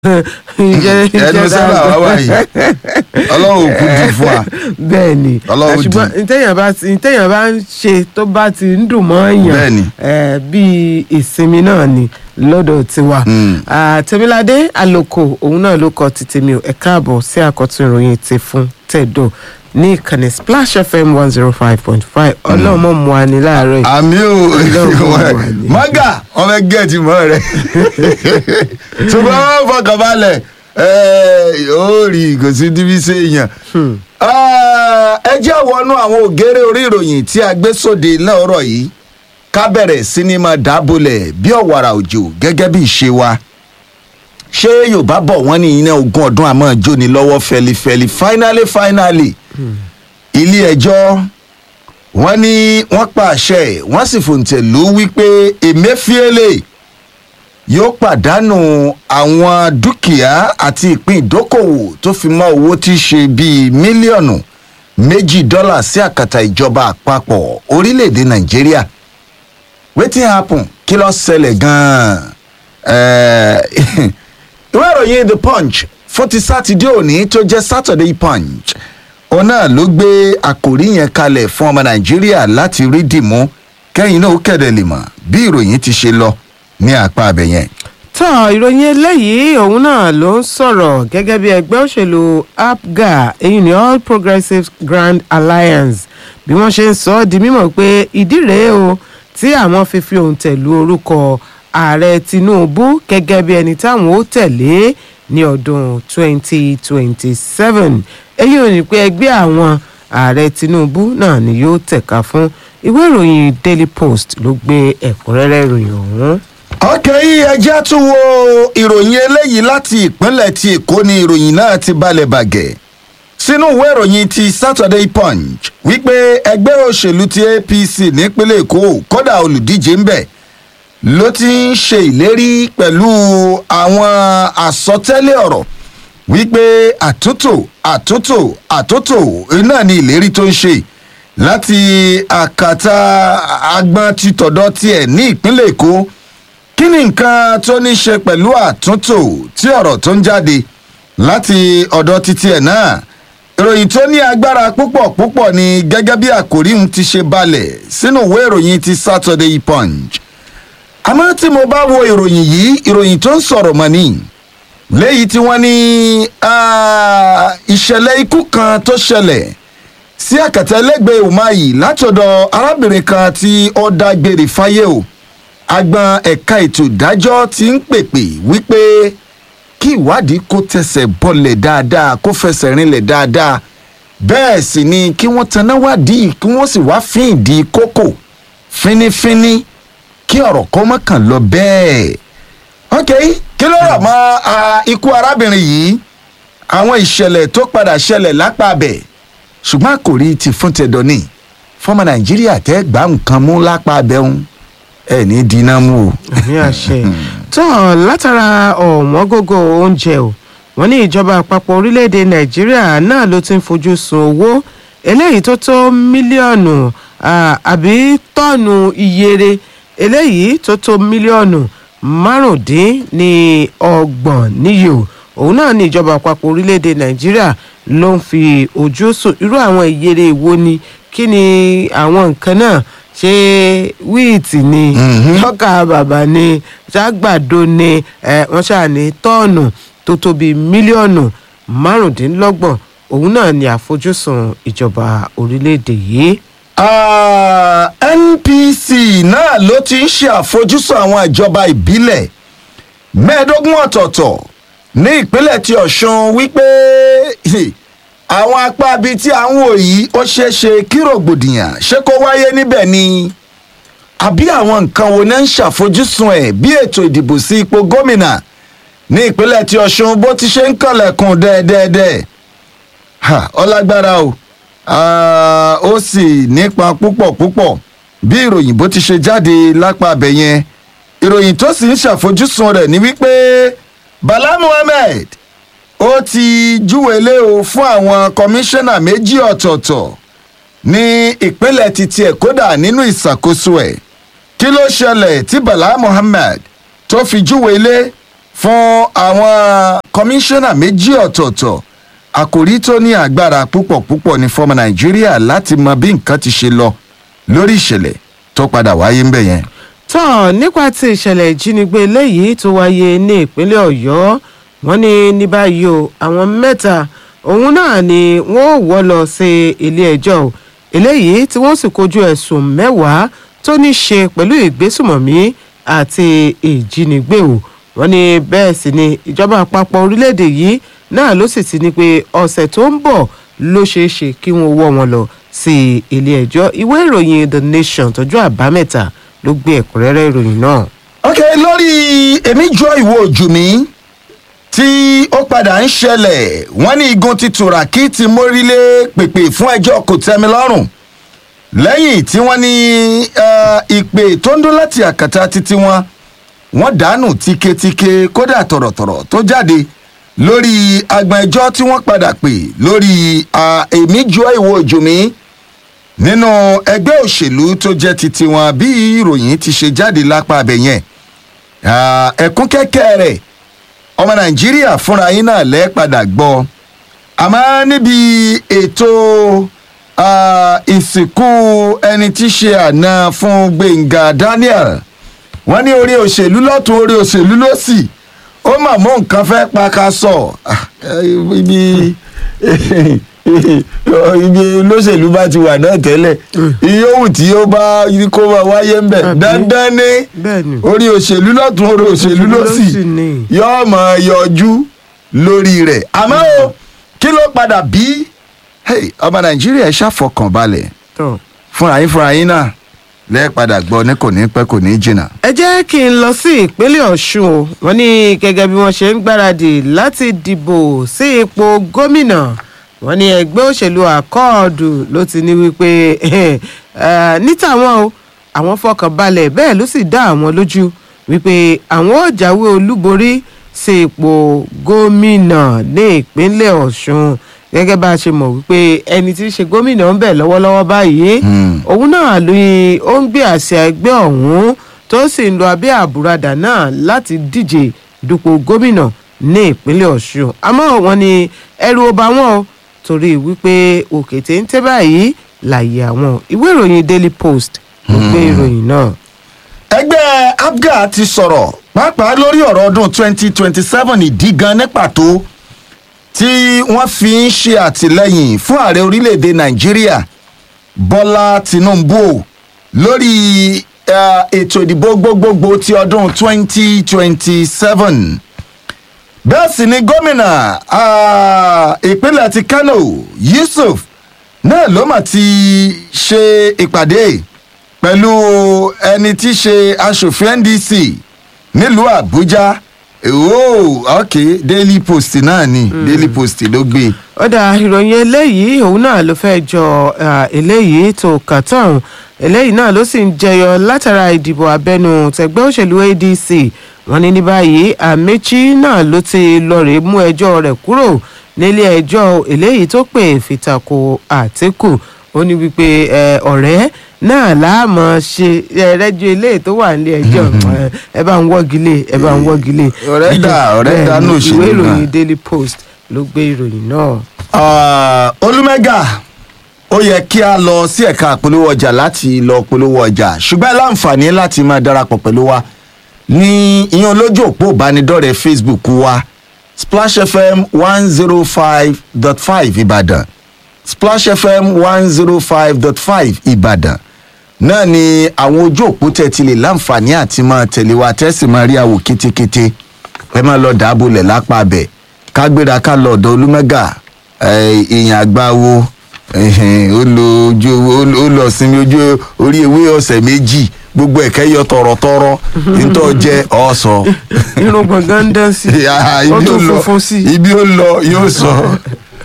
ẹnu sábà wá wáyé ọlọ́run ò kú jù fún wa. bẹ́ẹ̀ ni Ọlọ́run dì. ṣùgbọ́n ntẹ̀yàn bá ti ntẹ̀yàn bá ń ṣe tó bá ti ń dùn mọ́ Bẹ́ẹ̀ ni. èèyàn eh, bíi ìsinmi náà ni lọ́dọ̀ tiwa Mm. Ah, tèmiládé àlòkò òun náà ló kọ ti tèmi ò ẹ káàbọ̀ sí àkọ́tún ìròyìn ti fún tẹ̀dọ̀ ní ìkànnì splash fm one zero five point five ọlọ́mọ mu wa ní láàárọ̀ yìí àmì ò Ọlọ́run wà ní. mọ́gà wọ́n fẹ́ gẹ̀ẹ́tì mọ́ rẹ̀ ṣùgbọ́n wọ́n fọkàn balẹ̀ ó rí kò sí díbí sí èèyàn. ẹ jẹ́ wọnú àwọn ògèrè orí ìròyìn tí a gbé sóde lọ́rọ̀ yìí ká bẹ̀rẹ̀ sí ni máa dábòlẹ̀ bí ọ̀wàrà òjò gẹ́gẹ́ bí ìṣe wa ṣé yorùbá bọ̀ wọ́n ní iná ogún ọdún àmọ́ jóni lọ́wọ́ fẹlifẹli finally finally ilé ẹjọ́ wọ́n ní wọ́n pa àṣẹ wọ́n sì fòǹtẹ̀ lù ú wípé emefiele yóò pàdánù àwọn dúkìá àti ìpín ìdókòwò tó fi mọ́ owó tí í ṣe bíi mílíọ̀nù méjì dọ́là sí àkàtà ìjọba àpapọ̀ orílẹ̀-èdè nàìjíríà wetin happen kí ló ṣẹlẹ̀ gan-an Eh, ìwé ìròyìn the punch fún ti sátidé òní tó jẹ́ saturday punch òun náà ló gbé àkòrí yẹn kalẹ̀ fún ọmọ nàìjíríà láti rí dìmú kẹ́yìn náà ó kẹ̀dẹ̀ lè mọ̀ bí ìròyìn ti ṣe lọ ní apá abẹ yẹn. tọ́ ìròyìn eléyìí òun náà ló ń sọ̀rọ̀ gẹ́gẹ́ bí ẹgbẹ́ òṣèlú apga èyí ni all progressives grand alliance bí wọ́n ṣe ń sọ ọ́ di mímọ̀ pé ìdí rèé o tí àwọn fi fi òun tẹ̀lú orúkọ ààrẹ tinubu gẹ́gẹ́ bí ẹni táwọn ó tẹ̀lé ní ọdún 2027 èyí ò ní pé ẹgbẹ́ àwọn ààrẹ tinubu náà ni yóò tẹ̀ka fún ìwé ìròyìn daily post ló gbé ẹ̀kúnrẹ́rẹ́ ìròyìn ọ̀hún. ọkẹ́ yìí ẹjẹ́ tún wo ìròyìn eléyìí láti ìpínlẹ̀ ti èkó ni ìròyìn náà ti balẹ̀ bàgẹ́ sínú ìwé ìròyìn ti saturday punch wípé ẹgbẹ́ òṣèlú ti apc nípínlẹ̀ èkó kódà olùdíje ń bẹ̀ ló ti ń ṣe ìlérí pẹ̀lú àwọn àsọtẹ́lẹ̀ ọ̀rọ̀ wípé àtúntò àtúntò àtúntò náà ni ìlérí tó ń ṣe láti àkàtà agbọn títọ̀dọ̀ tiẹ̀ ní ìpínlẹ̀ èkó kí ni nǹkan tó ní ṣe pẹ̀lú àtúntò tí ọ̀rọ̀ tó ń jáde láti ọ̀dọ̀ títí ẹ̀ náà ìròyìn tó ní agbára púpọ̀ púpọ̀ ni gẹ́gẹ́ bí àkòrí ń ti ṣe balẹ̀ sínú ìwé ìròyìn ti saturday punch àmọ́ tí mo bá wo ìròyìn yìí ìròyìn tó ń sọ̀rọ̀ mọ́ ni léyìí tí wọ́n ní ah, ìṣẹ̀lẹ̀ ikú kan tó ṣẹlẹ̀ sí àkàtà ẹlẹ́gbẹ̀ẹ́ umahi látọ̀dọ̀ arábìnrin kan tí ó dágbére fáyé o agbọn ẹ̀ka ètò ìdájọ́ ti ń pèpè wípé kí ìwádìí kó tẹsẹ̀ bọlẹ̀ dáadáa kó fẹsẹ̀ rinlẹ̀ dáadáa bẹ́ẹ̀ sì ni kí wọ́n taná wádìí kí wọ́n sì wá fín ìdí kókò fínífíní kí ọ̀rọ̀ kọ́ mọ́ kàn lọ bẹ́ẹ̀. ok kí ló rọ̀ mọ́ ah, ikú arábìnrin yìí àwọn ìṣẹ̀lẹ̀ tó padà ṣẹlẹ̀ lápá abẹ̀ ṣùgbọ́n àkòrí ti fún tẹ̀dọ̀ ní fọmọ nàìjíríà tẹ́ gbà nǹkan mú lápá abẹ́ ń ẹ̀ ní dínà mú o. àmì àṣẹ tó látara ọ̀wọ́n gógó oúnjẹ o wọ́n ní ìjọba àpapọ̀ orílẹ̀-èdè nàìjíríà náà ló ti ń fojú sun owó eléyìí tó tó mílíọ̀nù ah, àbí tọ́ọ̀nù iyere eléyìí tó tó mílíọ̀nù márùndín ní ọgbọ̀n níye o òun náà ní ìjọba àpapọ̀ orílẹ̀-èdè nàìjíríà ló ń fi ojú sùn irú àwọn ìyere wo ni kí ni àwọn nǹkan náà ṣé wíìtì ni lọ́kà bàbà ni ṣàgbàdo ni eh, wọ́n ṣáà ní tọ́ọ̀nù tó tó bíi mílíọ̀nù márùndínlọ́gbọ̀n òun náà ni àfojúsùn ìjọba orílẹ̀-èdè yìí. Ah, npc náà ló ti ń ṣe àfojúsùn àwọn ìjọba ìbílẹ̀ mẹ́ẹ̀ẹ́dógún ọ̀tọ̀ọ̀tọ̀ ní ìpínlẹ̀ ti ọ̀ṣun wípé àwọn apá bíi tí à ń wò yìí ó ṣeé ṣe kí rògbòdìyàn ṣé kó wáyé níbẹ̀ ni àbí àwọn nǹkan wo ní ń ṣàfojúsùn ẹ̀ bí ètò ìdìbò sí ipò gómìnà ní ìpínlẹ̀ ti ọ̀ṣun bó ti ṣe ń kànlẹ̀kùn dẹ́ẹ̀dẹ́ẹ̀dẹ́ẹ̀ ha ọlágbára o Ah, ó sì nípa púpọ̀ púpọ̀ bí ìròyìn bó ti ṣe jáde lápá abẹ yẹn ìròyìn tó sì ń ṣàfojúsùn rẹ̀ ni wípé bala muhammed ó ti júwèlé o fún àwọn kọmíṣánná méjì ọ̀tọ̀ọ̀tọ̀ ní ìpínlẹ̀ títí ẹ̀ kódà nínú ìṣàkóso ẹ̀ kí ló ṣẹlẹ̀ tí bala muhammed tó fi júwèlé fún àwọn kọmíṣánná méjì ọ̀tọ̀ọ̀tọ̀ àkòrí tó ní agbára púpọ̀ púpọ̀ ní fọmọ nàìjíríà láti mọ bí nǹkan ti ṣe lọ lórí ìṣẹ̀lẹ̀ tó padà wáyé ńbẹ̀ yẹn. tán nípa ti ìṣẹ̀lẹ̀ ìjínigbé eléyìí tó wáyé ní ìpínlẹ̀ ọ̀yọ́ wọ́n ní ní báyìí o àwọn mẹ́ta òun náà ni wọ́n ò wọ́ lọ sí ilé ẹjọ́ o eléyìí tí wọ́n sì kojú ẹ̀sùn mẹ́wàá tó ní ṣe pẹ̀lú ìgbésùmọ̀mí àti ìjínigbé o wọ́n ní bẹ́ẹ̀ sì ni ìjọba àpapọ̀ orílẹ̀-èdè yìí náà ló sì ti ní pé ọ̀sẹ̀ tó ń bọ̀ ló ṣeé ṣe kí wọ́n wọ́ wọn lọ sí ilé ẹjọ́ ìwé ìròyìn the nation tọjú àbámẹ́ta ló gbé ẹ̀kúnrẹ́rẹ́ ìròyìn náà. ok lórí èmi jọ ìwọ ojú mi tí ó padà ń ṣẹlẹ̀ wọ́n ní igun ti tùràkì ti mórílé pèpè fún ẹjọ́ kò tẹ́mi lọ́rùn lẹ́yìn tí wọ́n ní eh, ìpè tó ń dún láti àkàtà títí wọn wọ́n dànù tíketíke kódà tọ̀rọ̀tọ̀rọ̀ tó jáde lórí agbọn ẹjọ́ tí wọ́n padà pè lórí ah, èmi jọ ìwọ ojú mi nínú ẹgbẹ́ òṣèlú tó jẹ́ ti tiwọn bí ìròyìn ti ṣe jáde lápá abẹ yẹn Ah, ẹ̀kún kẹ́kẹ́ rẹ̀ ọmọ nàìjíríà fúnra yín náà lẹ́ padà gbọ́ àmọ́ níbi ètò ah, ìsìnkú ẹni tí í ṣe àná fún gbẹ̀ngà daniel wọ́n ní orí òṣèlú lọ́tún orí òṣèlú lọ́sì ó mà mú nǹkan fẹ́ pa ká sọ Ah, eh, ibi ibi olóṣèlú bá ti wà náà tẹ́lẹ̀ iye òwò tí ó bá kó máa wáyé ń bẹ̀ Àbí? dandan ní bẹ́ẹ̀ ni orí òṣèlú lọ́tún orí òṣèlú Òṣèlú lọ́sì lósì ni. yóò máa yọjú lórí rẹ̀ àmọ́ o kí ló padà bí Hey, ọmọ nàìjíríà ẹ ṣàfọkànbalẹ̀ tán. fúnra yín fúnra yín náà lẹ́ẹ̀padà gbọ́ ní kò ní pẹ́ kò ní jìnnà. ẹ jẹ́ kí n lọ sí ìpínlẹ̀ ọ̀ṣun o wọ́n ní gẹ́gẹ́ bí wọ́n ṣe ń gbáradì láti dìbò sí ipò gómìnà wọ́n ní ẹgbẹ́ òṣèlú àkọọ̀dù ló ti ní wípé eh, ní tàwọn o àwọn fọkàn balẹ̀ bẹ́ẹ̀ ló sì dá àwọn lójú wípé àwọn ò jáwé olúborí sí ipò gómìnà ní ìpínlẹ̀ ọ̀ṣun gẹ́gẹ́ bá a ṣe mọ̀ wípé ẹni tí í ṣe gómìnà ń bẹ̀ lọ́wọ́lọ́wọ́ báyìí Hmm. òun náà ló yin ó ń gbé àṣẹ ẹgbẹ́ ọ̀hún tó sì ń lo abẹ́ àbúradà náà láti díje dupò gómìnà ní ìpínlẹ̀ ọ̀ṣun àmọ́ wọn ni ẹrù ọba wọn o torí wípé òkè téńté báyìí láàyè àwọn ìwé ìròyìn daily post ló gbé ìròyìn náà. ẹgbẹ́ abga ti sọ̀rọ̀ pàápàá lórí ọ̀rọ̀ ọdún 2027 ìdí gan ní pàtó tí wọ́n fi ń ṣe àtìlẹ́yìn fún ààrẹ orílẹ̀‐èdè nàìjíríà bọ́lá tinubu o lórí eh, ètò ìdìbò gbogbogbò ti ọdún 2027 bẹ́ẹ̀ sì ni gómìnà ah, ìpínlẹ̀ ti kano yusuf náà ló mà ti ṣe ìpàdé pẹ̀lú ẹni tí í ṣe aṣòfin ndc nílùú àbújá oh ok daily post náà ni daily post ló gbé ó dà ìròyìn eléyìí òun náà ló fẹ́ jọ ah, eléyìí tó kà tán eléyìí náà ló sì ń jẹyọ látara ìdìbò abẹnú tẹgbẹ́ òṣèlú adc wọ́n ní ní báyìí àmẹ́chí náà ló ti lọ́ọ̀rẹ́ mú ẹjọ́ rẹ̀ kúrò nílé ẹjọ́ eléyìí tó pè fìtàkù àtìkù ó ní wípé ẹ, ọ̀rẹ́ náà láàmú ṣe ẹ, rẹ́jọ́ eléyìí tó wà nílé ẹjọ́ ẹ, ẹ bá ń wọ́gi lé ẹ bá ń wọ́gi lé. Ọ̀rẹ́ dà, ọ̀rẹ́ Bẹ́ẹ̀ dà ni, ní òṣèlú ìwé náà. ìròyìn daily post ló gbé ìròyìn náà. Ah, olùmẹ́gà ó yẹ kí a lọ sí ẹ̀ka àpolówó ọjà láti lọ polówó ọjà ṣùgbọ́n ẹ láǹfààní láti máa darapọ̀ pẹ̀lú wa ní ìyẹn lójú òpó ìbánidọ́rẹ̀ẹ́ facebook wa splash fm one zero five dot five ìbàdàn splash fm one zero five dot five ìbàdàn náà ni àwọn ojú òpó tẹ̀ ti lè láǹfààní àti máa tẹ̀lé wa tẹ́sí máa rí àwò kétékété ẹ máa lọ dàbòlẹ̀ lápá abẹ ká gbéra ká lọ ọ̀dọ̀ olúmẹ́gà èèyàn àgbáwo ẹ̀hìn, ó lo ojú ó lo- ó lọ sinmi ojú orí ewé ọ̀sẹ̀ méjì gbogbo ẹ̀kẹ́ yọ tọ̀rọ̀tọ̀rọ̀ nítorí jẹ́ ọ̀sọ̀ irun gbọ̀ngàn ń dán sí i ó ibi ó tún lọ funfun sí i. ibi ó lọ yóò sọ